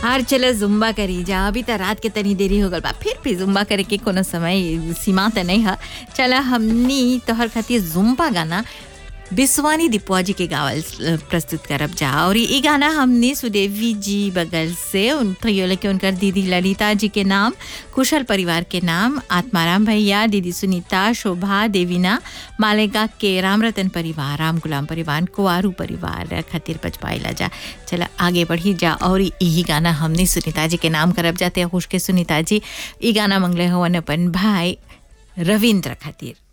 हार चलो जुम्बा करी जा अभी तो रात के तनी देरी हो गल बा फिर भी जुम्बा करे के कोनो समय सीमा तो नहीं है चला हमनी तोहर खातिर जुम्बा गाना बिस्वानी दीपुआ जी के गावल अ, प्रस्तुत करब जा और ई गाना हमने सुदेवी जी बगल से उन प्रियोले के उनकर दीदी ललिता जी के नाम कुशल परिवार के नाम आत्माराम भैया दीदी सुनीता शोभा देवीना मालेगा के राम रतन परिवार राम गुलाम परिवार कुआरू परिवार खातिर पचपाइला जा चला आगे बढ़ी जा और यही गाना हमने सुनीता जी के नाम करब जाते खुश के सुनीता जी ई गाना मंगले हवन अपन भाई रविंद्र खातिर